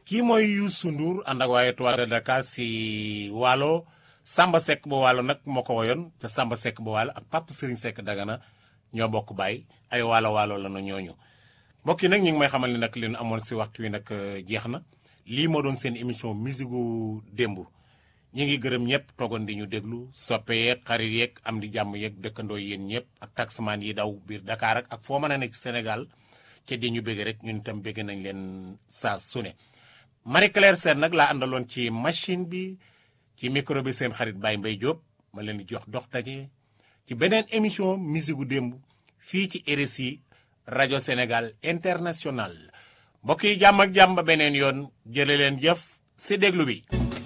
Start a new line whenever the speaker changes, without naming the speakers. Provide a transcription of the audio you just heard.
kii mooy Youssou Ndour ànd ak waaye Étoile de Dakar si Waalo Samba Seck ba Waalo nag moo ko woyoon te Samba Seck ba Waalo ak Papa Serigne Seck Dagana ñoo bokk baay ay waalo waalo la na ñooñu mbokk yi nag ñu ngi may xamal ni nag leen amoon si waxtu wi nag jeex na lii moo doon seen émission musique gu démb ñi ngi gërëm ñëpp toogoon di ñu déglu soppe yeeg xarit yeeg am di jàmm yeeg dëkkandoo yéen ñëpp ak taximaan yi daw biir Dakar ak ak foo mën a nekk Sénégal ca di ñu bëgg rek ñun itam bëgg nañ leen saa su ne Marie Claire Sène nag laa àndaloon ci machine bi ci micro bi seen xarit Baye Mbaye Diop ma leen di jox dox daje ci beneen émission musique gu démb fii ci RSI rajo Sénégal international mbokk yi jàmm ak jàmm ba beneen yoon jële leen jëf si déglu bi